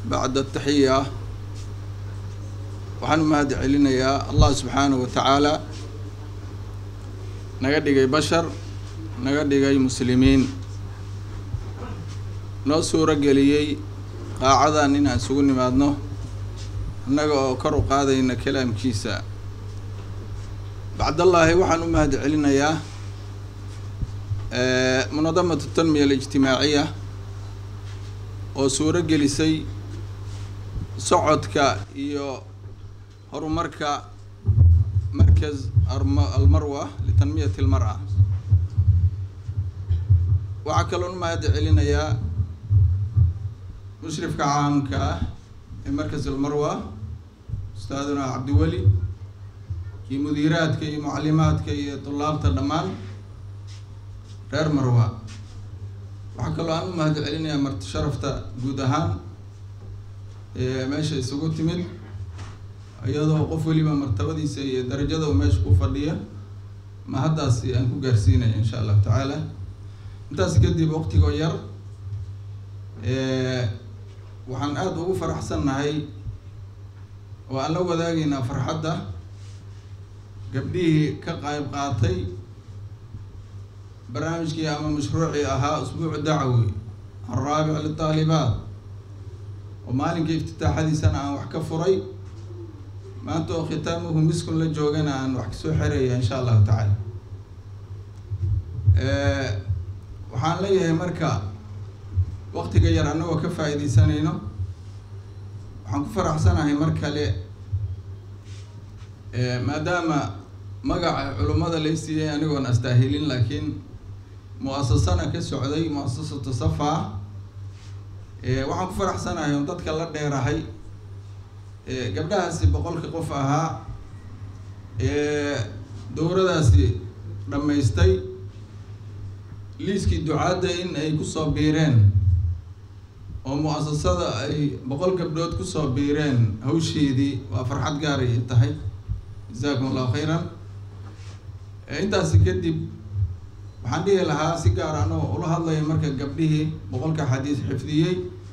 bacda ataxiya waxaan u mahad celinayaa allah subxaanahu wa tacaala naga dhigay bashar naga dhigay muslimiin noo suuro geliyey qaacadan inaan isugu nimaadno annaga oo kor u qaadayna kalaamkiisa bacdallaahi waxaan u mahad celinayaa munadamatu tanmiya alijtimaaciya oo suuro gelisay socodka iyo horumarka markaz almarwa litanmiyati almar-a waxaa kaloon u mahad celinayaa mushrifka caamka ah ee markaz almarwa ustaaduna cabdiweli iyo mudiiraadka iyo mucalimaadka iyo tulaabta dhammaan reer marwa waxaa kaloo aan u mahad celinayaa marti sharafta guud ahaan ee meesha isugu timid iyadoo qof weliba martabadiisa iyo darajada uu meesha ku fadhiya ma haddaasi aan ku gaarsiinaya insha allahu tacaala intaas kadib waqtigoo yar waxaan aada ugu faraxsannahay oo aan la wadaagaynaa farxadda gabdhihii ka qayb qaatay barnaamijkii ama mashruucii ahaa usbuucu dacwi alraabic litaalibaat oo maalinkai iftitaaxadiisana aan wax ka furay maanta oo khitaamuhu miskun la joogana aan wax kasoo xeraya insha allahu tacaala waxaan leeyahay marka waqtiga yar annagoo ka faa-iideysanayno waxaan ku faraxsanahay mar kale maadaama magaca culummada lay siiyey anigoon astaahilin laakiin mu-asasana ka socday mu-asasatu safa waxaan ku faraxsanahay on dadka la dheerahay gabdhahaasi boqolka qof ahaa dowradaasi dhammaystay liiskii ducaadda in ay kusoo biireen oo mu-asasada ay boqol gabdhood kusoo biireen hawsheedii waa farxad gaaray i tahay jasakum allahu khayran intaasi kadib waxaan dhihi lahaa si gaar anoo ula hadlaya marka gabdhihii boqolka xadiis xifdiyey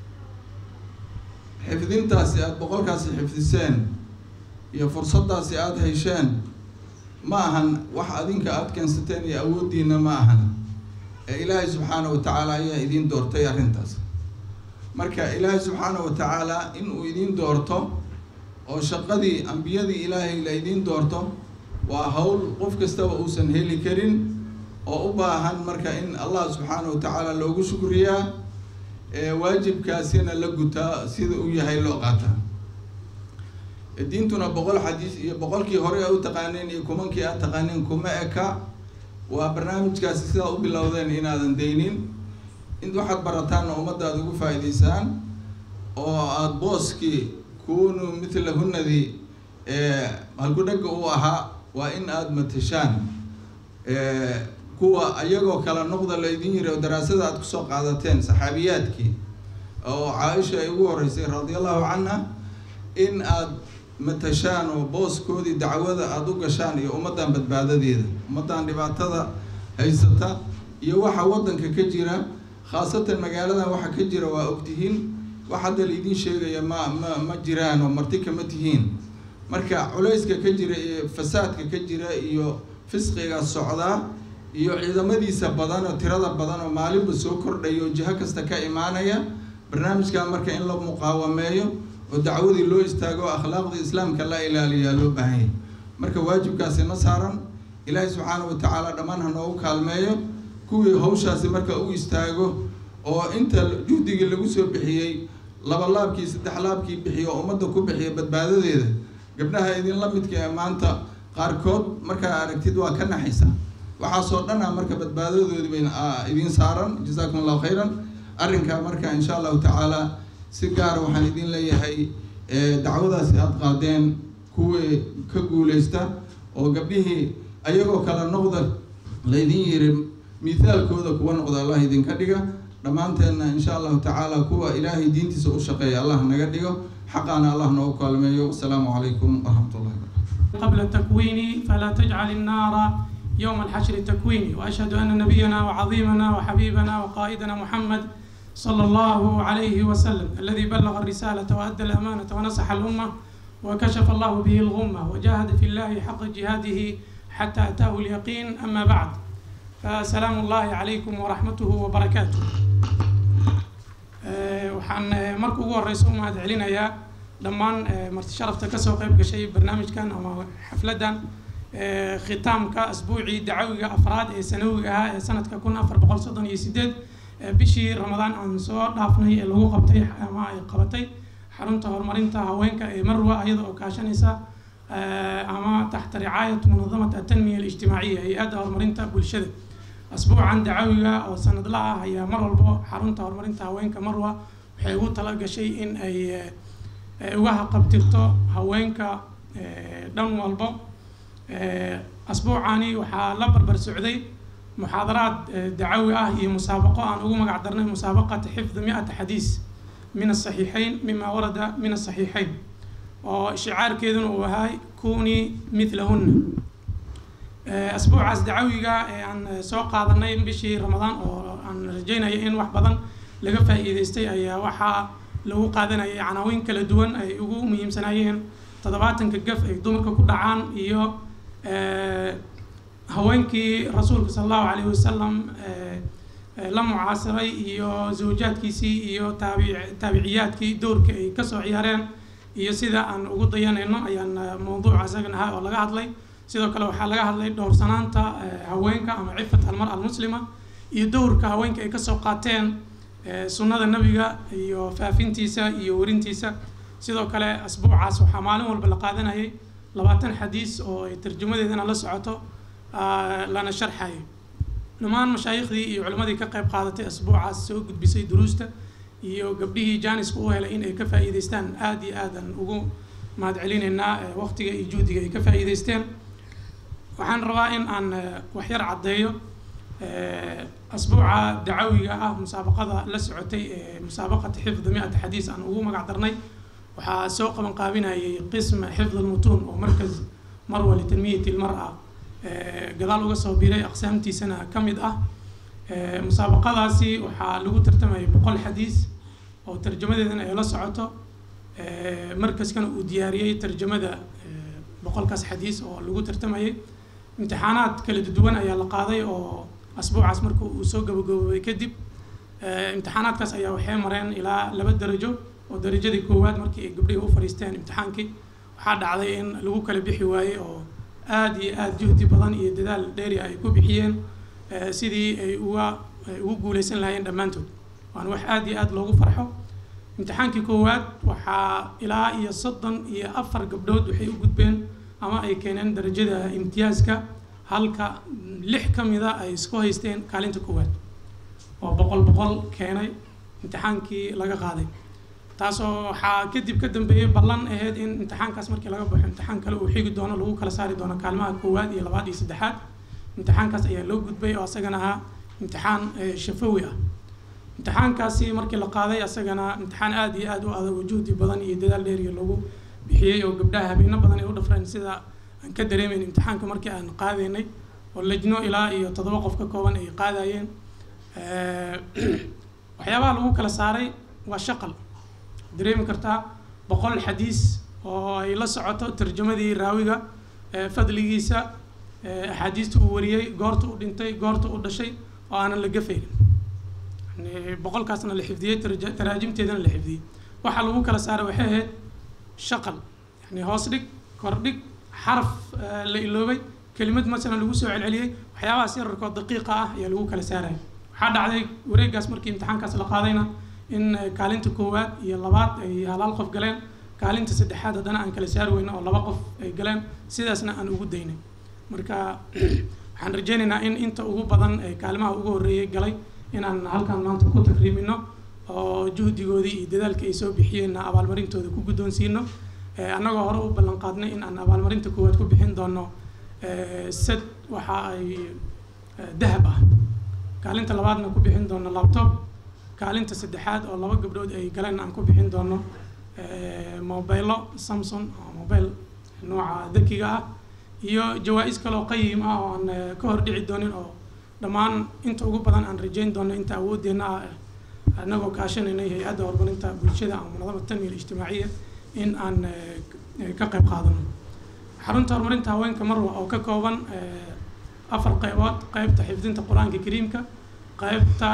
xifdintaasi aada boqolkaasi xifdiseen iyo fursaddaasi aada hesheen ma ahan wax adinka aada keensateen iyo awooddiina ma ahan ee ilaahay subxaana wa tacaala ayaa idiin doortay arrintaas marka ilaahay subxaana wa tacaala in uu idiin doorto oo shaqadii ambiyadii ilaahay la idiin doorto waa hawl qof kastaba uusan heli karin oo u baahan marka in allah subxaana wa tacaala loogu shukriyaa waajibkaasina la gutaa sida uu yahay loo qaataa diintuna boqol xadiis iyo boqolkii hore a u taqaaneen iyo kumankii aad taqaaneen kuma eka waa barnaamijkaasi sidaa u bilowdeen inaadan daynin in waxaad barataan oo ummadda aada ugu faa-iideysaan oo aada booskii kunu mithlahunadii halkudhagga uu ahaa waa in aada matashaan kuwa ayagoo kala noqda la idin yiri oo daraasada aada kusoo qaadateen saxaabiyaadkii oo caaisha ay ugu horeysay radia allahu canha in aada matashaan oo booskoodii dacwada aada u gashaan iyo ummaddan badbaadadeeda ummaddan dhibaatada haysata iyo waxa waddanka ka jira khaasatan magaaladan waxa ka jira waa ogtihiin wax hadda laidin sheegaya ma ma ma jiraan oo marti kama tihiin marka culayska ka jira iyo fasaadka ka jira iyo fisqiga socdaa iyo ciidamadiisa badan oo tirada badan oo maalinba soo kordhaya oo jiho kasta ka imaanaya barnaamijkan marka in la muqaawameeyo oo dacwadii loo istaago o akhlaaqda islaamka la ilaaliyaa loo baahanyay marka waajibkaasi na saaran ilaahay subxaana wa tacaala dhammaan ha noogu kaalmeeyo kuwii hawshaasi marka u istaago oo inta juhdigii lagu soo bixiyey laba laabkii saddex laabkii bixiyo oo ummadda ku bixiya badbaadadeeda gabdhaha idinla midka ee maanta qaarkood markaa aragtid waa ka naxaysa waxaasoo dhan a marka badbaadadoodi bay idiin saaran jasakum allahu khayran arrinkaa marka insha allahu tacaala si gaara waxaan idin leeyahay dacwadaasi aada qaadeen kuwii ka guuleysta oo gabdhihii ayagoo kala noqda laydin yiri mithaalkooda kuwa noqda allah idinka dhiga dhammaanteenna insha allahu tacaala kuwa ilaahay diintiisa u shaqeeya allah naga dhigo xaqaana allah noogu kaalmeeyo wasalaamu calaykum waraxmat ullahi barakatu قبل التكوين فلا تجعل النار يوم الحشر تكويني وأشهد أن نبينا وعظيمنا وحبيبنا وقائدنا محمد صلى الله عليه وسلم الذي بلغ الرسالة وأدى الأمانة ونصح الأمة وكشف الله به الغمة وجاهد في الله حق جهاده حتى أتاه اليقين أما بعد فسلام الله عليكم ورحمته وبركاته waxaan marka ugu horeysa u mahad celinayaa dhammaan marti sharafta kasoo qayb gashay barnaamijkan ama xafladan khitaamka asbuucii dacawiga afraad ee sanawiga ahaa ee sanadka kun afar boqol soddon iyo sideed bishii ramadaan aan soo dhaafnay ee lagu qabtay ama ay qabatay xarunta horumarinta haweenka ee marwa iyada oo kaashanaysa ama taxta ricaayat munadamat atanmiya alijtimaaciya hay-adda horumarinta bulshada asbuucan dacawiga oo sanadla ah ayaa mar walbo xarunta horumarinta haweenka marwa waxay ugu tala gashay in ay uga haqabtirto haweenka dhan walbo asbuucani waxaa la barbar socday muxaadaraad dacawi ah iyo musaabaqo aan ugu magac darnay musaabaqata xifdi mi-ata xadiis min asaxiixayn mima warada min asaxiixayn oo shicaarkeeduna uu ahay kuni mithlahunna asbuucaas dacawiga ee aan soo qaadanay bishii ramadaan oo aan rajeynaya in wax badan laga faa'iideystay ayaa waxaa lagu qaadanayay canaawiin kala duwan ay ugu muhiimsanaayeen toddobaatanka gaf ay dumarka ku dhacaan iyo haweenkii rasuulka sala allahu calayhi wasalam la mucaasiray iyo zawjaadkiisii iyo taabic taabiciyaadkii doorka ay kasoo ciyaareen iyo sida aan ugu dayanayno ayaan mawduuca isagan ahaa oo laga hadlay sidoo kale waxaa laga hadlay dhowrsanaanta haweenka ama cifat almar almuslima iyo dowrka haweenka ay kasoo qaateen sunnada nabiga iyo faafintiisa iyo werintiisa sidoo kale asbuucaas waxaa maalin walba la qaadanayay labaatan xadiis oo ay tarjumadeedana la socoto lana sharxayo dhammaan mashaayiikhdii iyo culimmadii ka qayb qaadatay asbuucaas soo gudbisay duruusta iyo gabdhihii jaaniska u helay in ay ka faa'iideystaan aada iyo aadan ugu mahad celinaynaa waqtiga iyo juhdiga ay ka faa'iideysteen waxaan rabaa in aan waxyar caddeeyo asbuuca dacawiga ah musaabaqada la socotay ee musaabaqata xifdi mi-ata xadiis aan ugu magac darnay waxaa soo qaban qaabinayay qism xifd almutuun oo markas marwa litanmiyati lmar-a gadaal uga soo biray aqsaamtiisana ka mid ah musaabaqadaasi waxaa lagu tartamayay boqol xadiis oo tarjamadeedana ay la socoto markaskana uu diyaariyey tarjamada boqolkaas xadiis oo lagu tartamayay imtixaanaad kala duwan ayaa la qaaday oo asbuucaas marka uu soo gabagaboobay kadib imtixaanaadkaas ayaa waxay mareen ilaa laba darajo oo darajadii koowaad markii ay gabdhihii u fadhiisteen imtixaankii waxaa dhacday in lagu kala bixi waayey oo aada iyo aada juhdi badan iyo dadaal dheeri ay ku bixiyeen sidii ay uga ugu guuleysan lahaayeen dhammaantood waana wax aada iyo aada loogu farxo imtixaankii koowaad waxaa ilaa iyo soddon iyo afar gabdhood waxay u gudbeen ama ay keeneen darajada imtiyaaska halka lix ka mida ay isku haysteen kaalinta koowaad oo boqol boqol keenay imtixaankii laga qaaday taasoo waxaa kadib ka dambeeyey ballan ahayd in imtixaankaas markii laga baxo imtixaan kale uu xigi doono lagu kala saari doono kaalmaha koowaad iyo labaad iyo saddexaad imtixaankaas ayaa loo gudbay oo asagana ahaa imtixaan shafawi ah imtixaankaasi markii la qaaday asagana imtixaan aada iyo aada u adag oo juhdi badan iyo dadaal dheeriya lagu bixiyey oo gabdhaha habeeno badan ay u dhafreen sida aan ka dareemeyn imtixaanka markii aan qaadaynay oo lajno ilaa iyo toddoba qof ka kooban ay qaadayeen waxyaabaha lagu kala saaray waa shaqal dareemi kartaa boqol xadiis oo ay la socoto tarjamadii raawiga fadligiisa axaadiista uu wariyey goorta u dhintay goorta u dhashay oo aanan la gafaynin yani boqolkaasna la xifdiyey taraajimteedana la xifdiyey waxaa lagu kala saaray waxay ahayd shaqal yani hoos dhig kordhig xaraf la iloobay kelimad masalan lagu soo celceliyey waxyaabahaas yararkoo daqiiqa ah ayaa lagu kala saaraya waxaa dhacday wareegaas markii imtixaankaas la qaadayna in kaalinta koowaad iyo labaad ay halaal qof galeen kaalinta saddexaad haddana aan kala saari weyno oo laba qof ay galeen sidaasna aan ugu daynay marka waxaan rajeynaynaa in inta ugu badan ee kaalimaha ugu horreeyay galay inaan halkan maanta ku takriimino oo juhdigoodii iyo dadaalkii ay soo bixiyeenna abaalmarintooda ku guddoonsiino annagoo hore u ballan qaadnay in aan abaalmarinta koowaad ku bixin doono sad waxa ay dahab ah kaalinta labaadna ku bixin doono laptop kaalinta saddexaad oo laba gabdhood ay galeen aan ku bixin doono mobillo samson oo mobile nooca dakiga ah iyo jawaa-is kaleoo qayim ah oo aan ka hor dhici doonin oo dhammaan inta ugu badan aan rajeyn doono inta awoodeenna ah annagoo kaashanaynay hay-adda horumarinta bulshada ama munadama tanmiya ijtimaaciya in aan ka qayb qaadano xarunta horumarinta haweenka marwa oo ka kooban afar qaybood qaybta xifdinta qur-aanka kariimka qaybta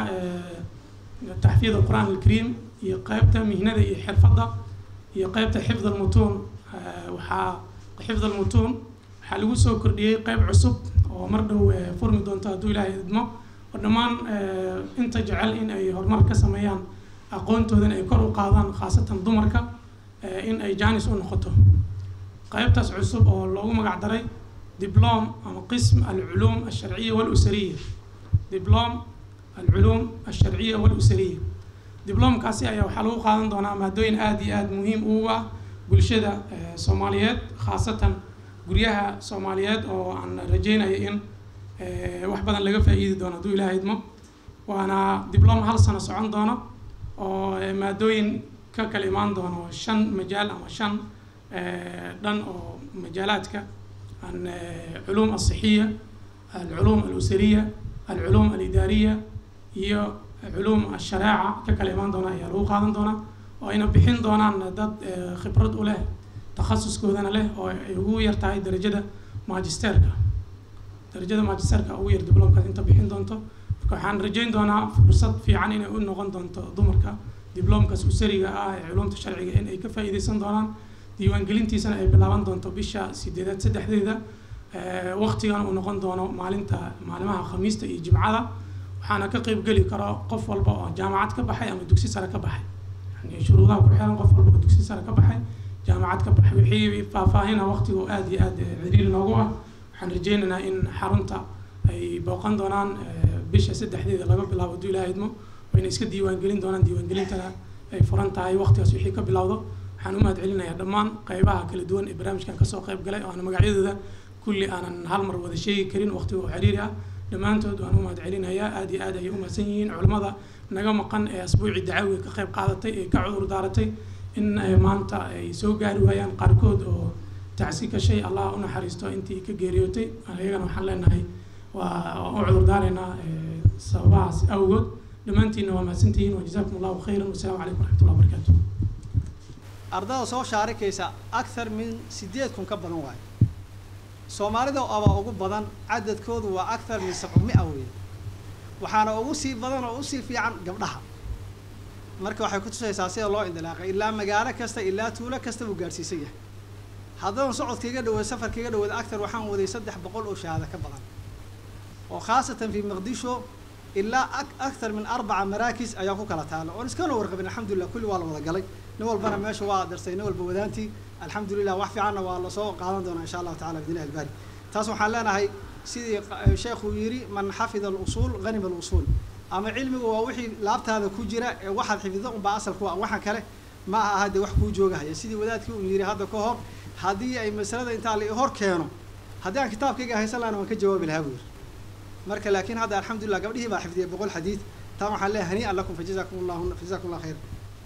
taxfiid alqur'aan alkariim iyo qaybta mihnada iyo xirfadda iyo qaybta xifd almutuun waxaa xifd almutuun waxaa lagu soo kordhiyey qayb cusub oo mar dhow furmi doonto hadduu ilaahay idmo oo dhammaan inta jecel in ay horumar ka sameeyaan aqoontoodana ay kor u qaadaan khaasatan dumarka in ay jaanis u noqoto qaybtaas cusub oo loogu magac daray diblom ama qism alculuum alsharciya walusariya diblom alculuum alsharciya walusariya diblomkaasi ayaa waxaa lagu qaadan doonaa maadooyin aada iyo aada muhiim ugu ah bulshada soomaaliyeed khaasatan guryaha soomaaliyeed oo aan rajeynayo in wax badan laga faa-iidi doono hadduu ilaah idmo waana diblom hal sano socon doono oo maadooyin ka kala imaan doono shan majaal ama shan dhan oo majaalaadka العلوم الصحية العلوم الأسرية العلوم الإدارية iyo علوم الشريعة ككل إيمان دونا يا لو قادن دونا وأنا بحين دونا دad khibrad u leh takhasuskoodana leh oo ay ugu yar tahay darajada magisterka darajada magisterka ugu yar diblomkaas inta bixin doonto marka waxaan rajeyn doonaa fursad fiican inay u noqon doonto dumarka diblomkaas usariga ah ee culumta sharciga in ay ka faa'iideysan doonaan diiwaangelintiisana ay bilaaban doonto bisha sideedaad saddexdeeda waqtigana uu noqon doono maalinta maalimaha khamiista iyo jimcada waxaana ka qeyb geli karo qof walba oo jaamacad ka baxay ama dugsi sare ka baxay yani shuruudaha ku xiran qof walba oo dugsi sare ka baxay jaamacad ka baxay wixii faahfaahina waqtigu aada iyo aada ciriiri noogu ah waxaan rajeynaynaa in xarunta ay booqan doonaan bisha saddexdeeda laga bilaabo hadduu ilaah idmo wayna iska diiwaangelin doonaan diiwaangelintana ay furan tahay waqtigaas wixii ka bilowdo waxaan u mahad celinayaa dhammaan qaybaha kala duwan ee barnaamijkan kasoo qayb galay oo aan magacyadooda kulli aanan hal mar wada sheegi karin waqtiga oo ciriiri ah dhammaantood waan u mahad celinayaa aada iyo aad ayay u mahadsan yihiin culimmada naga maqan ee asbuucii dacaawiga ka qayb qaadatay ee ka cudur daaratay in maanta ay soo gaari waayaan qaarkood oo tacsi gashay allah u naxariisto intii ka geeriyootay ayagana waxaan leenahay waa u cudur daaraynaa sababahaas awgood dhammaantiinna waa mahadsantihiin wajazaakum allahu khayran wasalaamu calaykum waraxmatullah wabarakaatu ardada soo shaarikaysa akthar min sideed kun ka badan waayo soomaalida abaa ugu badan cadadkoodu waa akthar min sabcumia weeye waxaana ugu sii badan oo usii fiican gabdhaha marka waxay kutusaysaa sida loo indilaaqay ilaa magaalo kasta ilaa tuulo kasta buu gaadhsiisan yahay haddana socodkaiga dhaweed safarkaiga dhaweed akthar waxaan waday saddex boqol oo shahaado ka badan oo khaasatan fi maqdisho ilaa akthar min arbaca maraakis ayaan ku kala taala oon iskana warqabin alxamdulillah kulli waa la wada galay nin walbana meesha waa darsay nin walba wadaantii alxamdulilah wax fiicanna waa lasoo qaadan doonaa insha allahu tacala bidnillahi albaari taas waxaan leenahay sidii sheekhu yidhi man xafida alusuul hanima alusuul ama cilmigu waa wixii laabtaada ku jira ee waxaad xifdido unbaa asal ku ah waxaan kale ma aha dee wax kuu joogahaya sidii wadaadkii uu yidhi hadda ka hor haddii ay masalada intaa la hor keeno haddii aan kitaabkayga haysan lahana waan ka jawaabi lahaa buu yidhi marka laakiin hadda alxamdulillah gabdhihii baa xifdiyay boqol xadiid taa waxaan leeyahay hanii'an lakum fajazakum allahu fajazakum allah khayr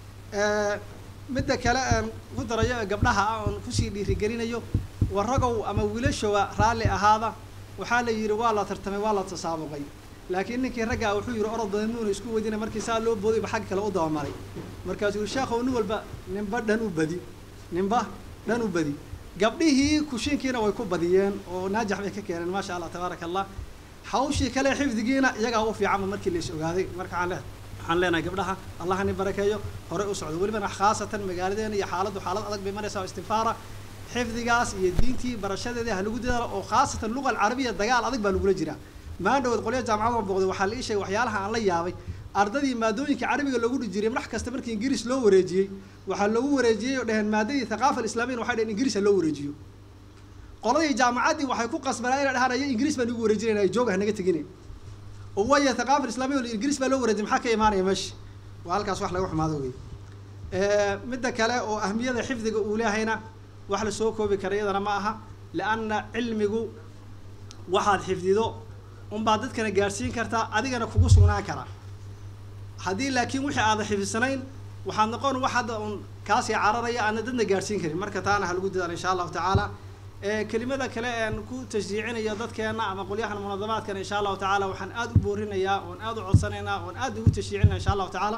midda kale aan ku darayo gabdhaha ah oon kusii dhiirigelinayo waragow ama wiilashowa raalli ahaada waxaa la yidhi waa la tartamay waa la tasaabuqay laakiin ninkii raggaa wuxuu yidhi orod badan muuna isku wadina markii saa loo booday ba xag kale u dabamaray markaasuu yihi sheekhow nin walba ninba dhan u badi ninba dhan u badi gabdhihii kushiinkiina way ku badiyeen oo naajax bay ka keeneen maasha allah tabaaraka allah hawshii kale xifdigiina iyagaa u fiicanba markii la is ogaaday marka waxaan leehay waxaan leenahay gabdhaha allah ni barakeeyo horey u socdo welibana khaasatan magaaladeena iyo xaaladdu xaalad adag bay maraysaa oo istifaara xifdigaas iyo diintii barashadeeda ha lagu dadaalo oo khaasatan luga alcarabiya dagaal adag baa lagula jiraa maandhawood qolya jaamacada booqday waxaa la ii sheegay waxyaalaha aan la yaabay ardadii maadooyinka carabiga loogu dhi jiray madax kasta markii ingiriis loo wareejiyey waxaa loogu wareejiyey oo dheheen maadadii thaqaafa alislamiyan waxay dheheen ingiriis ha loo wareejiyo qoladii jaamacaddii waxay ku qasbanaa inay dhahaan ayo ingiriis baan igu wareejinayna ay joog hanaga tegine oo waya thaqaafa islamiya oo ingiriis baa loo wareejiyay maxaa ka imaanaya meesha waa halkaas wax laga xumaado wey midda kale oo ahmiyada xifdiga uu leehayna wax la soo koobi kara iyadana ma aha lianna cilmigu waxaad xifdido unbaad dadkana gaadhsiin kartaa adigana kugu sugnaan kara haddii laakiin wixii aada xifdisanayn waxaad noqon wax hadda un kaasii cararaya aadna dadna gaadhsiin karin marka taana ha lagu dadaalo insha allahu tacaala kelimada kale een ku tashjiicinayo dadkeena ama qolyahan munadamaadkana insha allahu tacaala waxaan aada u boorinayaa oon aada u codsanaynaa oon aada ugu tashjiicinaya insha allahu tacaala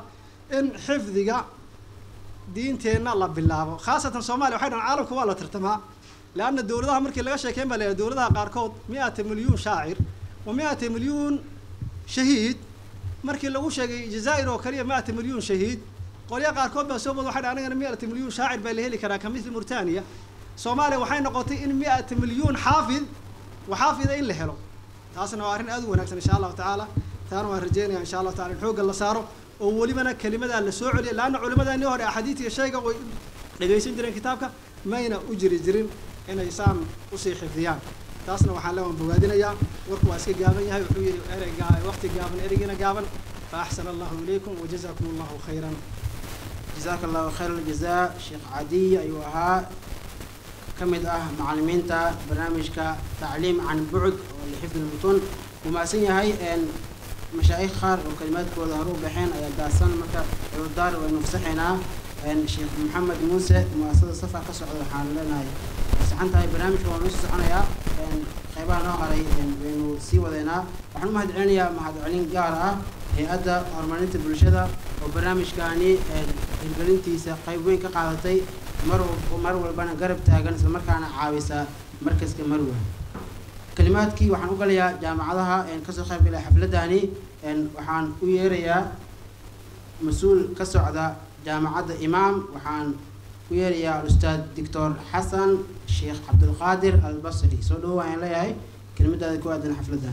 in xifdiga diinteenna la bilaabo khaasatan soomaaliya waxay dhahan caalamka waa la tartamaa leanna dowladaha markii laga sheekeyn baa la yidhaha dowladaha qaarkood mi-ata milyuun shaacir wa mi-ata milyuun shahiid markii lagu sheegay jazaa'ir oo kaliya mi-ata milyuun shahiid qolya qaarkood baa soo wada waxay dhahan anigana mi-ata milyuun shaacir baa la heli karaa ka mithli murtaniya soomaaliya waxay noqotay in mi-ata milyuun xaafid waxaafida in la helo taasna waa arrin aad u wanaagsan insha allahu tacaala taana waan rajeynaya insha allahu tacala in xoogga la saaro oo welibana kelimadaa la soo celiya laanna culimadani hore axaadiidka shayga way dhegaysan jireen kitaabka mayna u jiri jirin inay saan usii xifdiyaan taasna waxaan le waan bogaadinayaa warku waa iska gaaban yahay wuxuu yidhi ereyga waqti gaaban ereygiina gaaban fa axsana allahu ilaykum wajazakum allahu khayran jazaaka allahu khayr aljazaa sheekh cadiy ayuu ahaa ka mid ah macalimiinta barnaamijka tacliim can bucd oo lixifdi lmutun wuu mahadsan yahay mashaayikh qaar oo kalimaadkooda hore u baxeen ayaa daadsan marka cudurdaar waynu fasaxaynaa sheekh maxamed muuse muasasada safa ka socda waxaan leenahay saxan tahay barnaamijka waa noo soo soconayaa qeybaha noo haray waynu sii wadeynaa waxaan u mahad celinayaa mahadcelin gaar ah hay-adda horumarinta bulshada oo barnaamijkaani hirgelintiisa qayb weyn ka qaadatay mar mar walbana garab taagan isla markaana caawisa markaska marwa kalimaadkii waxaan u galayaa jaamacadaha kasoo qayb galaya xafladani waxaan u yeerayaa mas-uul ka socda jaamacadda imaam waxaan u yeerayaa alustaad doctor xasan sheekh cabdulqaadir albasri soo dhawo ayaan leeyahay kelimadaada ku aadan xafladan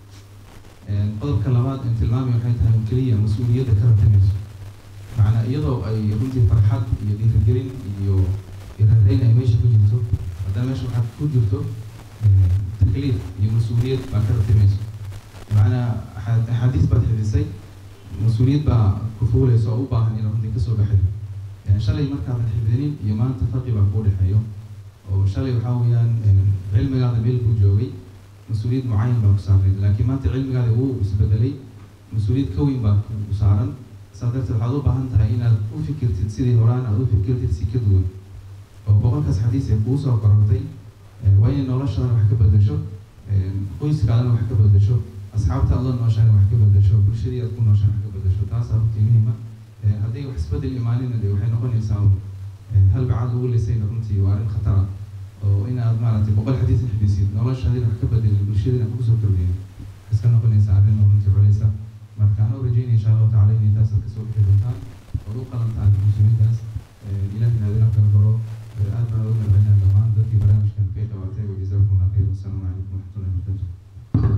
qodobka labaad in tilmaamay waxay tahay keliya mas-uuliyadda ka ratamayso macnaa iyadoo ay runtii farxad iyo dhiirigelin iyo irareyn ay meesha ku jirto haddana meesha waxaad ku jirto takliif iyo mas-uuliyad baa ka ratimayso macnaa axaadiis baad xifisay mas-uuliyad baa ku fuulaysa oo u baahan inaad runtii kasoo baxay shalay markaadan xifdinin iyo maanta farqi baa kuu dhexeeyo oo shalay waxaa weeyaan cilmigaada meel kuu joogay mas-uuliyad mucayan baa ku saarnayd laakiin maanta cilmigaada wuu isbedelay mas-uuliyad ka weyn baa ku saaran saa darteed waxaad u baahan tahay inaad u fikirtid sidii horaan aad u fikirtid si ka duwan oo boqolkaas xadiis ee kuu soo korortay waa inay noloshaadana wax ka bedesho qoyskaadana wax ka bedesho asxaabta aad la nooshaana wax ka bedesho bulshadii aad ku nooshaan wax ka bedesho taasaa runtii muhiima hadday wax isbedel imaanina de waxay noqonaysaa hal bacaad lagu lisayna runtii waa arrin khatara oo inaad maaragtay boqol xadiis xadiisid noloshaadina wax ka bedelin bulshadina wax kusoo kordhin iska noqonaysaa arrin oo runtii culeysa marka anoo rajeynaya insha allahu tacala inay taasaad kasoo bixi doontaan ood u qalantaan muslimiintaas ilahina adina kala baro aad baan ugu mahadcelinaa dhammaan dadkii barnaamijkan ka qabatay wajazaakum allah khayr wasalaamu calaykum waraxmatullahi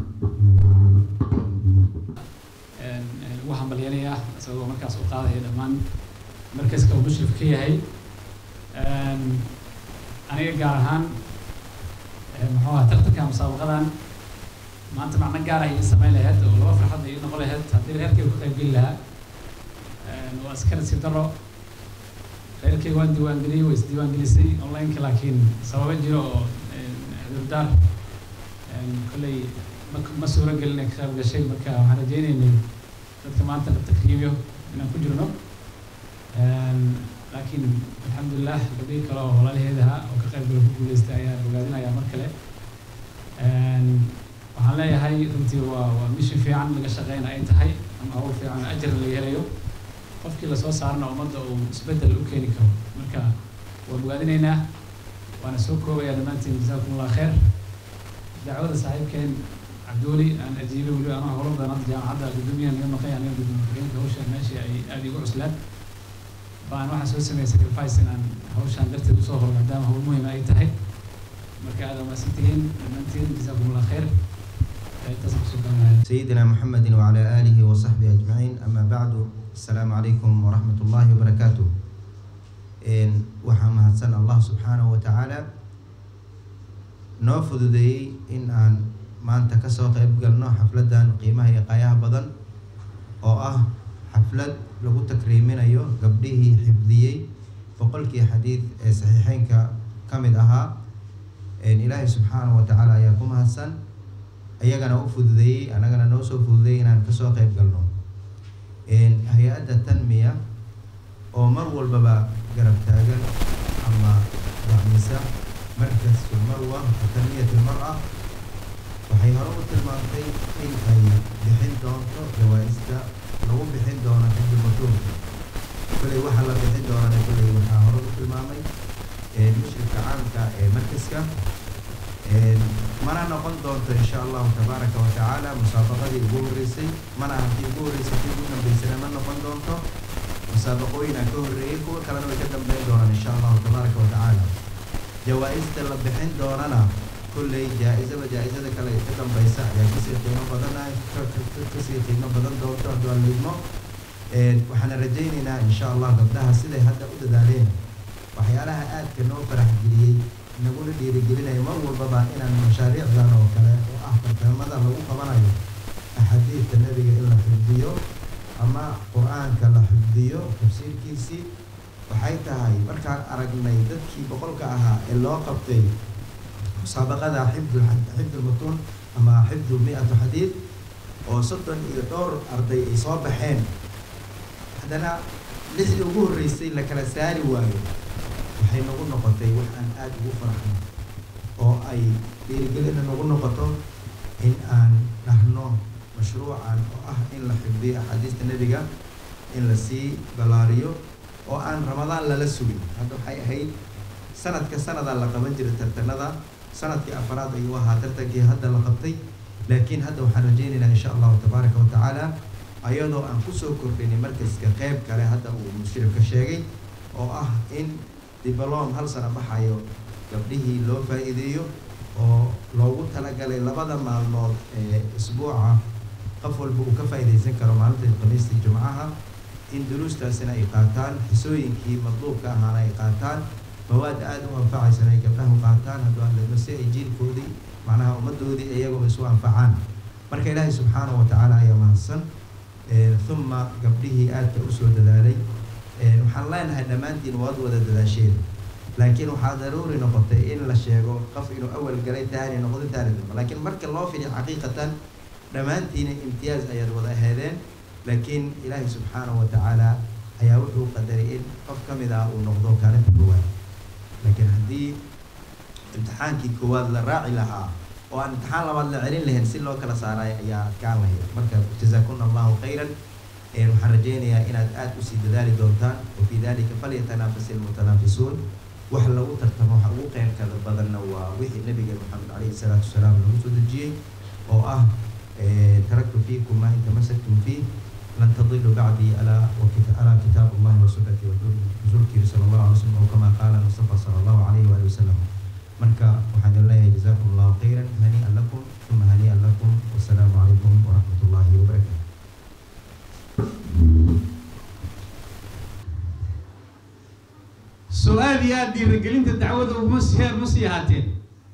wabarakatu ugu hambalyanayaa isagoo markaas u qaadaya dhammaan markaska uu mushrif ka yahay aniga gaar ahaan muxuu aha tartanka musaabaqadan maanta macno gaar ah ii samayn lahayd oo laba farxad ii noqon lahayd haddii reerkayga ku qaybgeli lahaa waa iska nasiib daro reerkayga waan diiwaangeliyey way isdiiwaangelisay onlineka laakiin sababo jiro oo cudurdaar kolley ma ma suuro gelin ay ka qayb gashay marka waxaan rajeynaynay dadka maanta la takriibiyo inaan ku jirno laakiin alxamdulilah gabdhihii kale oo walaalaheedaha oo ka qayb gala ku guuleystay ayaan ogaadinayaa mar kale waxaan leeyahay runtii waa waa mission fiican laga shaqeyna ay tahay ama hawl fiican ajar laga helayo qofkii lasoo saarana ummadda uu isbeddel u keeni karo marka waan ogaadinaynaa waana soo koobayaa dhammaantiin jasaakum allah khayr dacwada saaxiibkeen cabdiweli aan ajiibay weli anaa howlo badan hadda jaamacadda gudoomiyaha naga maqay aniga gudoomiye hawshan meeshii ay aada igu cuslaan baan waxaan soo sameeyay sacrifice inaan hawshan darteed usoo horo maadaama hawl muhiim ay tahay marka aad umaasantihiin dhammaantiin jasaakum allah khayr intaas kusoo gabanaya سيدنا محمد وعلى آله وصحبه أجمعين أما بعد السلام عليكم ورحمة الله وبركاته إن وحما هدسن الله سبحانه وتعالى noo fududeeyey in aan maanta kasoo qayb galno xafladan qiimaha iyo qaayaha badan oo ah xaflad lagu takriiminayo gabdhihii xifdiyey boqolkii xadiid ee saxiixeynka ka mid ahaa ilaahay subxaanahu wa tacaala ayaa ku mahadsan iyagana u fududeeyey annagana noo soo fududeeyey inaan kasoo qayb galno hay-adda tanmiya oo mar walbaba garab taagan ama dacmisa markaska marwa tanmiyat almar-a waxay hore u tilmaantay in ay bixin doonto jawaa-ista lagu bixin doono xiddi matuurka tilmaamay mushrifka caamka ee markaska mana noqon doonto insha allahu tabaaraka wa tacaala musaabaqadii ugu horreysay mana haddii ugu horreysay tii ugu dambeysana ma noqon doonto musaabaqooyinaa ka horreeyey kuwa kalena way ka dambeyn doonaan insha allahu tabaaraka wa tacaala jawaa-ista la bixin doonana kulley jaa-isaba jaa-isada kale ka dambeysa ayaa kasii qiimo badana kasii qiimo badan doonto hadduu aan liidmo waxaana rajaynaynaa insha allah gabdhaha siday hadda u dadaaleen waxyaalaha aadka noo farax geliyey naguna dhiirigelinayo mar walbaba inaan mashaariicdan oo kale oo ah barnaamada lagu qabanayo axaadiidta nebiga in la xifdiyo ama qur-aanka la xifdiyo tafsiirkiisii waxay tahay markaan aragnay dadkii boqolka ahaa ee loo qabtay musaabaqada xifd xifd lmutuun ama xifdu mi-atu xadiid oo soddon iyo dhowr arday ay soo baxeen haddana lixdii ugu horreysay la kala saari waayo waxay nagu noqotay wax aan aada ugu faraxno oo ay dhiirigelina nagu noqoto in aan dhahno mashruucan oo ah in la xifdiyo axaadiista nebiga in la sii ballaariyo oo aan ramadaan lala sugin hadda waxay ahayd sanadka sanadaa la qaban jiray tartanada sanadkii afaraad ayuu ahaa tartankii hadda la qabtay laakiin hadda waxaan rajaynaynaa insha allahu tabaaraka wa tacaala ayadoo aan kusoo kordhinay markaska qeyb kale hadda uu mushrifka sheegay oo ah in dibalom hal sano baxayo gabdhihii loo faa-iideeyo oo loogu talagalay labada maalmood ee isbuuca qof walba uu ka faa-iideysan karo maalinta khamiistii jumcaha in duruustaasina ay qaataan xisooyinkii madluubka ahaana ay qaataan mawaad aada u anfacaysana ay gabdhahu qaataan hadduu ahledmo si ay jiilkoodii macnaha ummaddoodii iyagoo isu anfacaan marka ilaahay subxaanahu wa tacaala ayaa mahadsan uma gabdhihii aadka usoo dadaalay waxaan leenahay dhammaantiin waad wada dadaasheen laakiin waxaa daruuri noqotay in la sheego qof inuu awal galay taani noqdo taani damo laakiin marka loo fidiyo xaqiiqatan dhammaantiina imtiyaaz ayaad wada aheedeen laakiin ilaahay subxaanahu wa tacaala ayaa wuxuu qadaray in qof ka mid ah uu noqdo kaalinta koowaad laakiin haddii imtixaankii koowaad la raaci lahaa oo aan imtixaan labaad la celin lahayn si loo kala saarayo ayaa adkaan lahayd marka jazaakuna allahu khayran waxaan rajaynayaa inaad aada usii dadaali doontaan wafii dalika falyatanafasi almutanaafisuun wax lagu tartamo waxa ugu qeyrkada badanna waa wixii nabiga maxamed calayhi salaatu wasalaam lagu soo dejiyey oo ah taraktu fiikum maa in tamasaktum fiih lan tadiluu bacdii alaa alaa kitaab allahi wa sunnati rasuulkiiri sala allahu alay wasalam oo kamaa qaala mustafa sala allahu calayhi waali wasalam marka waxaan idin leeyahay jazakum allahu khayran hanii'an lakum uma hanii'an lakum wasalaamu calaykum waraxmat ullahi wabarakatu su-aal iyo aada dhiiragelinta dacwada uguma siheer ma sii ahaateen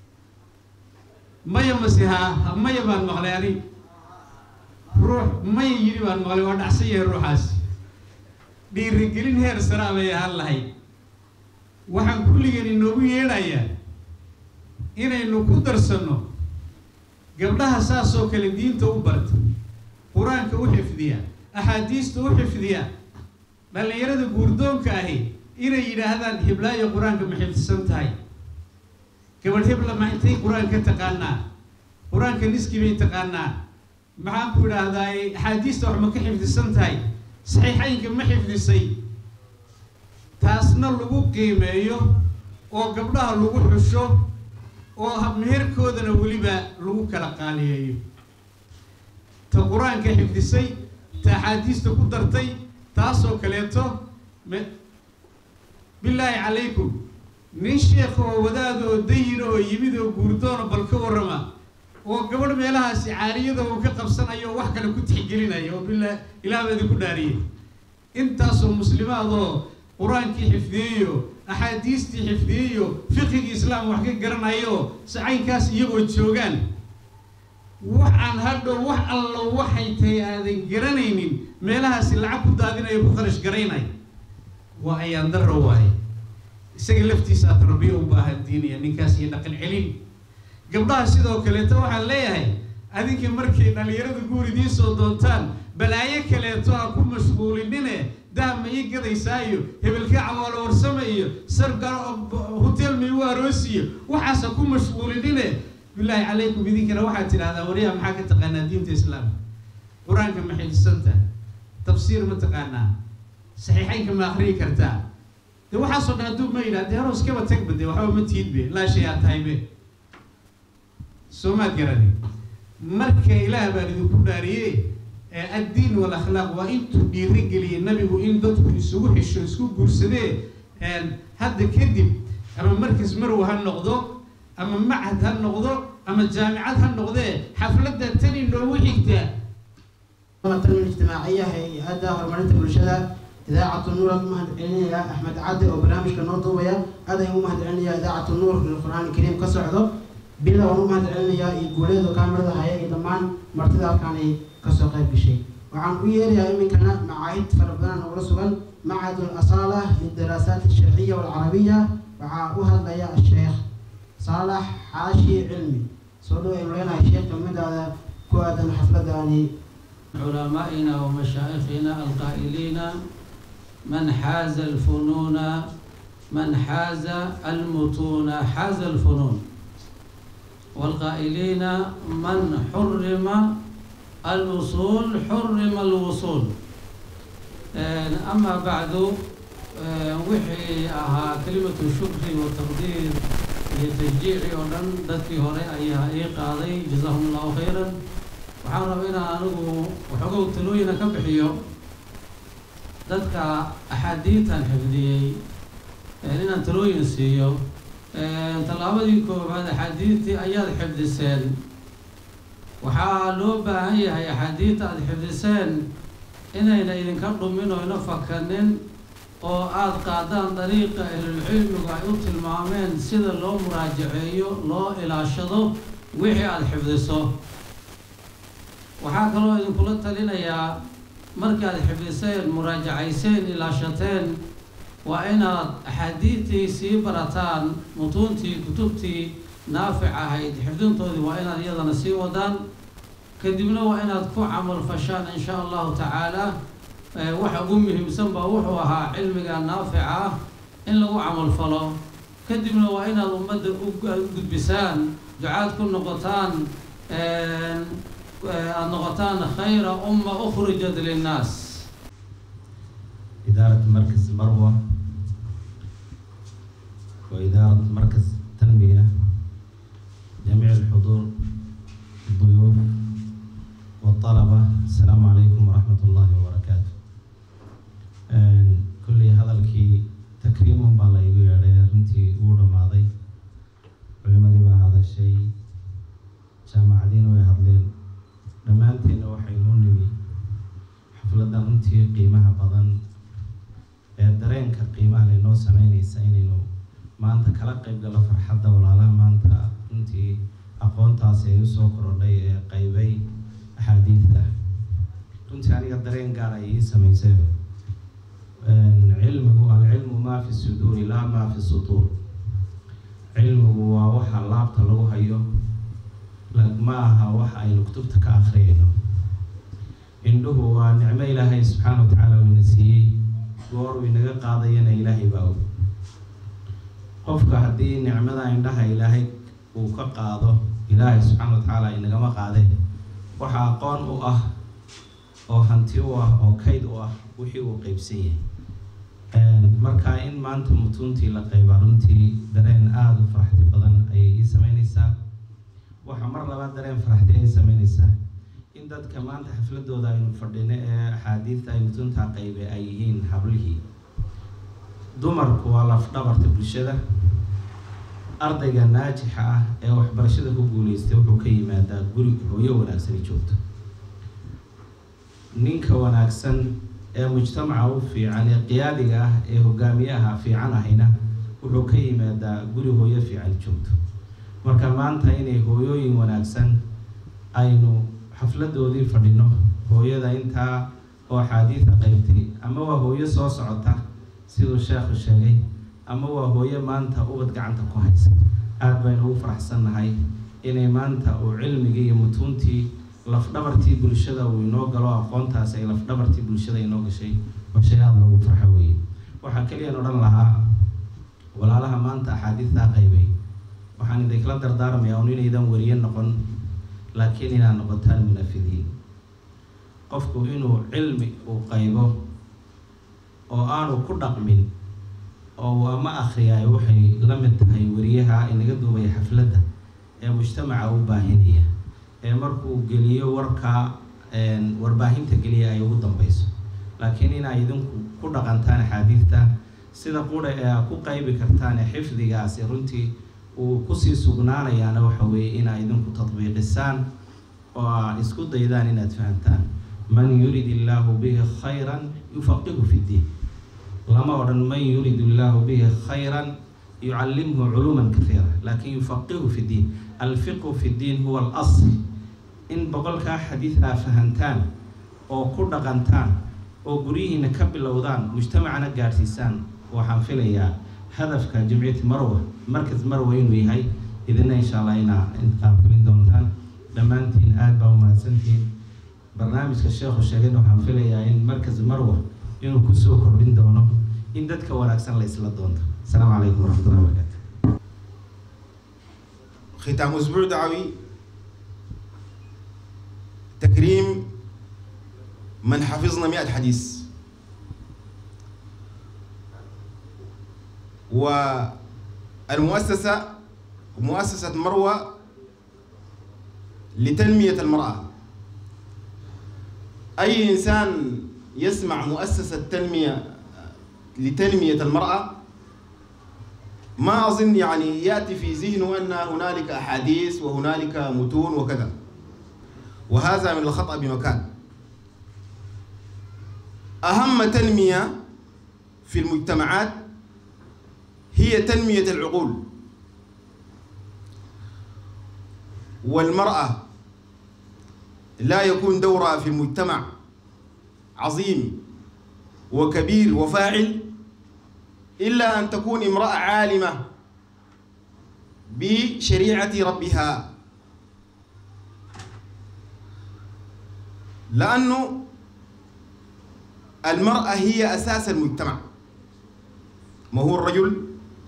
maya masihaa maya baan maqlay anig ruux maya yidhi baan maqlay waa dhacsan yahay ruuxaasi dhiirigelin heer saraa bay ahaan lahayd waxaan kulligeen inoogu yeedhayaa inaynu ku darsanno gabdhaha saasoo kale diinta u barta qur-aanka u xifdiya axaadiista u xifdiya dhallinyarada guurdoonka ahi inay yidhaahdaan hiblaayo qur-aanka ma xifdisan tahay gabadh hebla ma intay qur-aanka taqaanaa qur-aanka niski bay taqaanaa maxaan ku idhaahdaa axaadiista wax ma ka xifdisan tahay saxiixaynka ma xifdisay taasna lagu qiimeeyo oo gabdhaha lagu xusho oo habmeherkoodana weliba lagu kala qaaliyeeyo ta qur-aanka xifdisay ta axaadiista ku dartay taasoo kaleeto me bilaahi calaykum nin sheekha oo wadaada oo dayina oo yimid oo guurdoona bal ka warrama oo gabadh meelahaasi caariyada uu ka qabsanayo oo wax kale ku tixgelinaya oo bilaa ilaah baa idinku dhaariyey intaasoo muslimaadoo qur-aankii xifdiyeyo axaadiistii xifdiyeyo fiqigii islaam wax ka garanayo sacaynkaas iyagoo joogaan waxaan hadhow wax alla waxay tahay aadan garanaynin meelahaasi lacag ku daadinayo ku kharash garaynay waa ayaan darro waaye isaga laftiisaa tarbiya u baahan diinaya ninkaas iyo dhaqan celin gabdhaha sidoo kaleeto waxaan leeyahay adinka markay dhallinyarada guur idiin soo doontaan balaayo kaleeto ha ku mashquulinine dah ma ii gadaysaayo hebelka cawaalo warsame iyo sargar hotel ma igu aroosiyo waxaas ha ku mashquulinine bilaahi calaykum idinkana waxaad tidhahdaa waryaha maxaa ka taqaanaa diinta islaamka qur-aanka ma xifdisanta tafsiir ma taqaanaa saxiixaynka ma akriyi kartaa de waxaasoo dhan hadduu ma yidhah dee haro iskaba tagba de waxba ma tiidbe laa shay aa tahaybe soo maad garani marka ilaah baan idinku dhaariye addiin walakhlaaq waa intuu dhiiri geliyay nabigu in dadku isugu xisho isku guursadee hadda kadib ama markas marw ha noqdo ama machad ha noqdo ama jaamicad ha noqdee xafladda tani noogu xigtaa التنمية الاجتماعية هي-adda horumarinta bulshada idaacatu nuur aan u mahad celinaya axmed cadde oo barnaamijka noo duubaya aad ayaan u mahad celinaya idaacatu nuur qur-aan kariim ka socdo bila waan u mahad celinayaa iyo guuleedo kaamirada haya iyo dhammaan martida halkaani kasoo qayb gashay waxaan u yeerayaa iminkana macaahid fara badan ugula sugan machad al-asaala lidaraasaat alsharciya walcarabiya waxaa u hadlaya sheekh saalax xaashi cilmi soo dhow aynu leenahay sheekh kelmadaada ku aadan xafladani علمائنا ومشايخنا القائلين من حاز الفنون من حاز المتون حاز الفنون والقائلين من حرم الوصول حرم الوصول أما بعد وحي أها كلمة الشكر والتقدير لتشجيع ودن دتي هوري أيها إي قاضي جزاهم الله خيرا waxaan rabaa inaan anigu waxoogow talooyina ka bixiyo dadka axaadiidtan xifdiyey inaan talooyin siiyo tallaabadii koowaad axaadiidtii ayaad xifdiseen waxaa loo baahan yahay axaadiidta aada xifdiseen inayna idinka dhumin oo ina fakanin oo aada qaadaan dariiqa ahlulcilmigu ay u tilmaameen sida loo muraajaceeyo loo ilaashado wixii aada xifdiso waxaa kaloo idinkula talinayaa markaad xifdiseen muraajacayseen ilaashateen waa inaad axaadiidtii sii barataan mutuuntii kutubtii naafic ahayd xifdintoodii waa inaad iyadana sii wadaan kadibna waa inaad ku camal fashaan in sha allahu tacaala waxa ugu muhiimsan baa wuxuu ahaa cilmiga naafica ah in lagu camal falo kadibna waa inaad ummadda u gudbisaan ducaad ku noqotaan aada noqotaan khayra umma ukhrijat linnaas إدارة مركز مروة وإدارة مركز تنمية جميع الحضور الضيوف والطلبة السلام عليكم ورحمة الله وبركاته كل هذا الكي تكريم بالله يقول يا رنتي أول ماضي علماء هذا الشيء جامعين ويهضلين dhammaanteena waxaynu nimi xafladdan runtii qiimaha badan ee dareenka qiimaha laynoo sameynaysa inaynu maanta kala qayb gallo farxadda walaalaha maanta runtii aqoontaasi ay usoo korodhay ee qaybay axaadiidta runtii aniga dareen gaar ay ii samaysay cilmigu alcilmu maa fi suduuri laa maa fi sutuur cilmigu waa waxa laabta lagu hayo ma aha wax aynu kutubta ka akhriyayno indhuhu waa nicmo ilaahay subxaana wa tacaala uu ina siiyey goor uu inaga qaadayana ilaahay baa og qofka haddii nicmada indhaha ilaahay uu ka qaado ilaahay subxaana wa tacaala inagama qaadee waxa aqoon u ah oo hanti u ah oo kayd u ah wixii uu qeybsan yahay marka in maanta mutuuntii la qeyba runtii dareen aada u faraxti badan ayay ii sameyneysaa waxaa mar labaad dareen faraxti ay sameyneysaa in dadka maanta xafladooda aynu fadhino ee axaadiidta ay mutuuntaa qaybe ay yihiin hablihii dumarku waa lafdhabarta bulshada ardayga naajixa ah ee waxbarashada ku guuleystay wuxuu ka yimaadaa guri hooyo wanaagsani joogto ninka wanaagsan ee mujtamaca u fiican ee qiyaadiga ah ee hogaamiyaha fiican ahayna wuxuu ka yimaadaa guri hooyo fiican joogto marka maanta inay hooyooyin wanaagsan aynu xafladoodii fadhino hooyada intaa oo axaadiida qeybtay ama waa hooyo soo socota siduu sheekhu sheegay ama waa hooyo maanta ubad gacanta ku haysa aada baynu ugu faraxsannahay inay maanta uu cilmigii iyo mutuuntii lafdhabartii bulshada uu inoo galo aqoontaasi ay lafdhabartii bulshada inoo gashay oo shay aada loogu farxo weeye waxaa keliyaan odhan lahaa walaalaha maanta axaadiidtaa qaybay waxaan idinkala dardaarmayaa un inaydan wariye noqon laakiin inaad noqotaan munafidiin qofku inuu cilmi uu qaybo oo aanu ku dhaqmin oo ama akhriyaay waxay la mid tahay wariyaha inaga duubaya xafladda ee mujtamaca u baahinaya ee markuu geliyo warka warbaahinta geliya ay ugu dambeyso laakiin inay idinku ku dhaqantaan axaadiidta sida qura ee aad ku qaybi kartaan ee xifdigaasi runtii uu kusii sugnaanayaana waxa weeye inaa idinku tadbiiqisaan oo aa isku daydaan inaad fahamtaan man yurid illaahu bihi khayran yufaqihu fi ddiin lama odhan man yurid illaahu bihi khayran yucallimhu culuuman kaiira laakin yufaqihu fi ddiin alfiqhu fi ddiin huwa alasl in boqolkaa xadiid aa fahantaan oo ku dhaqantaan oo guryihiina ka bilowdaan mujtamacana gaadhsiisaan waxaan filayaa hadafka jimciyati marwa markas marwa inuu yahay idina insha allah inaa intaa fulin doontaan dhammaantiin aada baa umahadsantihiin barnaamijka sheekhu sheegayna waxaan filayaa in markas marwa inuu kusoo kordhin doono in dadka wanaagsan la isla doonto asalaamu calaykum waraxmatullahi wabarakatu ختام أسبوع دعوي تكريم من حفظنا مئة حديث والمؤسسة مؤسسة مروة لتنمية المرأة أي إنسان يسمع مؤسسة تنمية لتنمية المرأة ما أظن يعني يأتي في ذهنه أن هنالك أحاديث وهنالك متون وكذا وهذا من الخطأ بمكان أهم تنمية في المجتمعات هي تنمية العقول والمرأة لا يكون دورها في المجتمع عظيم وكبير وفاعل إلا أن تكون امرأة عالمة بشريعة ربها لأنه المرأة هي أساس المجتمع ما هو الرجل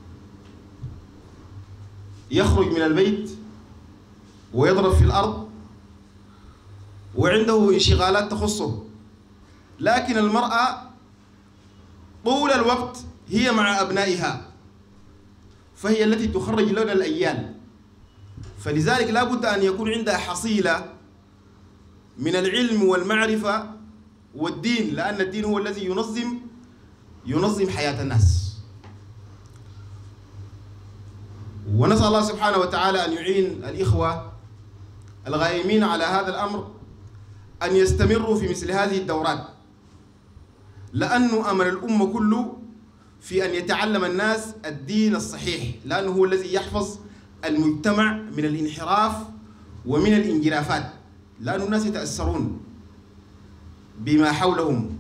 يخرج من البيت ويضرب في الأرض وعنده انشغالات تخصه لكن المرأة طول الوقت هي مع أبنائها فهي التي تخرج لنا الأيام فلذلك لا بد أن يكون عندها حصيلة من العلم والمعرفة والدين لأن الدين هو الذي ينظم ينظم حياة الناس ونسأل الله سبحانه وتعالى أن يعين الإخوة الغائمين على هذا الأمر أن يستمروا في مثل هذه الدورات لأنه أمر الأمة كله في أن يتعلم الناس الدين الصحيح لأنه هو الذي يحفظ المجتمع من الانحراف ومن الانجرافات لأن الناس يتأثرون بما حولهم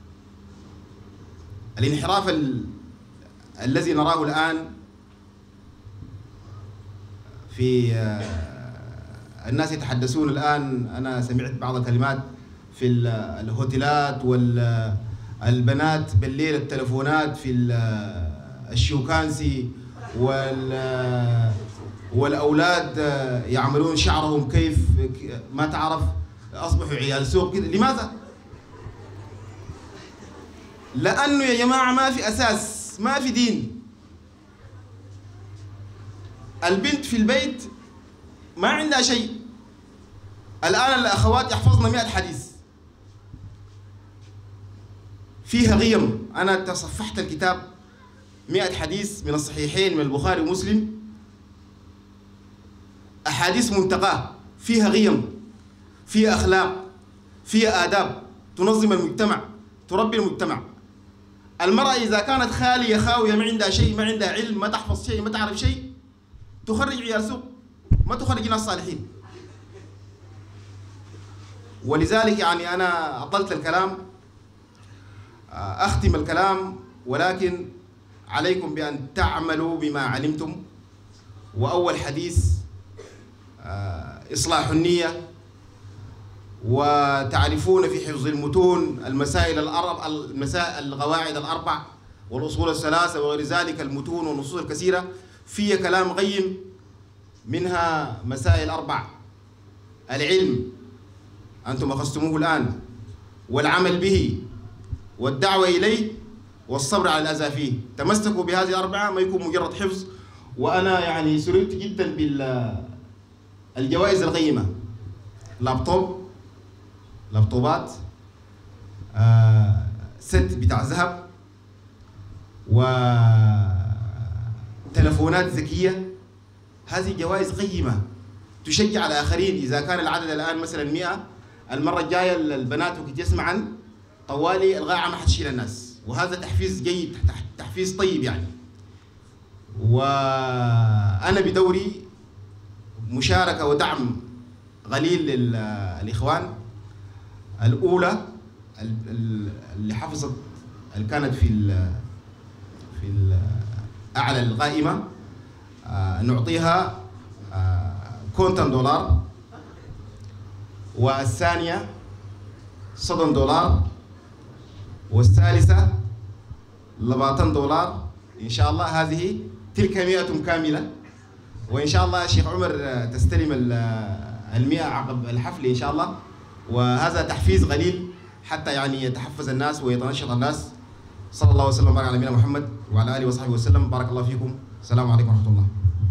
الانحراف ال... الذي نراه الآن في الناس يتحدثون الآن أنا سمعت بعض الكلمات في الهوتيلات والبنات بالليل التلفونات في الشوكانسي وال والأولاد يعملون شعرهم كيف ما تعرف أصبحوا عيال سوق كده لماذا؟ لأنه يا جماعة ما في أساس ما في دين البنت في البيت ما عندها شيء الآن الأخوات يحفظن مئة حديث فيها غيم أنا تصفحت الكتاب مئة حديث من الصحيحين من البخاري ومسلم أحاديث منتقاة فيها غيم فيها أخلاق فيها آداب تنظم المجتمع تربي المجتمع المرأة إذا كانت خالية خاوية ما عندها شيء ما عندها علم ما تحفظ شيء ما تعرف شيء تخرج عيال سوق ما تخرج ناس صالحين ولذلك يعني أنا أطلت الكلام أختم الكلام ولكن عليكم بأن تعملوا بما علمتم وأول حديث إصلاح النية وتعرفون في حفظ المتون المسائل الأربع المسائل القواعد الأربع والأصول الثلاثة وغير ذلك المتون والنصوص الكثيرة فيها كلام غيم منها مسائل أربع العلم أنتم أخذتموه الآن والعمل به والدعوة إليه والصبر على الأذى فيه تمسكوا بهذه الأربعة ما يكون مجرد حفظ وأنا يعني سررت جدا بالجوائز القيمة لابتوب لابتوبات آه ست بتاع ذهب وتلفونات ذكية هذه جوائز قيمة تشجع الآخرين إذا كان العدد الآن مثلا 100 المرة الجاية البنات وقت يسمعن طوالي القاعة ما حتشيل الناس وهذا تحفيز جيد تحفيز طيب يعني وأنا بدوري مشاركة ودعم قليل للإخوان الأولى اللي حفظت اللي كانت في ال في ال أعلى القائمة نعطيها كونتن دولار والثانية صدن دولار والثالثة لباتن دولار إن شاء الله هذه تلك مئة كاملة وإن شاء الله الشيخ عمر تستلم المئة عقب الحفل إن شاء الله وهذا تحفيز قليل حتى يعني يتحفز الناس ويتنشط الناس صلى الله وسلم وبارك على نبينا محمد وعلى آله وصحبه وسلم بارك الله فيكم السلام عليكم ورحمة الله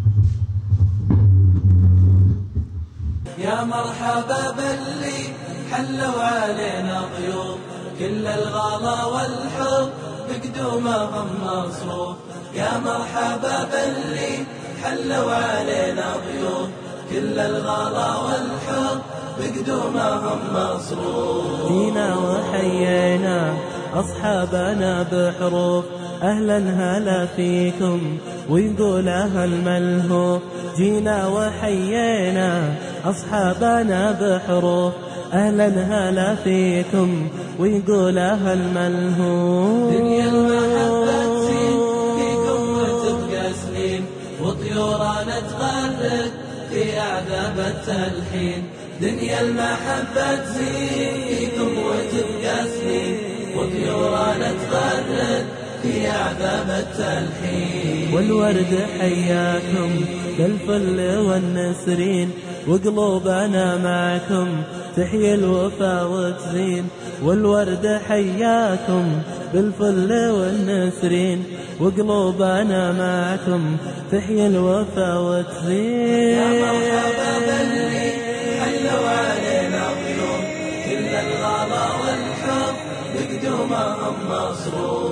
يا مرحبا باللي حلوا علينا ضيوف كل الغلا والحب بقدومهم مصروف يا مرحبا باللي حلوا علينا ضيوف كل الغلا والحب بقدومهم مصروف جينا وحيينا أصحابنا بحروف أهلا هلا فيكم ويقول أهل ملهوف جينا وحيينا أصحابنا بحروف أهلا هلا فيكم ويقول أهل ملهوف دنيا المحبة تزين فيكم وتبقى سنين وطيورنا تغرد في أعذاب التلحين دنيا المحبة تزين فيكم وتبقى سنين وطيورنا تغرد في أعذاب التلحين والورد حياكم بالفل والنسرين وقلوبنا معكم تحيي الوفا وتزين والورد حياكم بالفل والنسرين وقلوبنا معكم تحيي الوفا وتزين يا مرحبا باللي حلوا علينا ضيوف كل الغلا والحب بقدومهم مصروف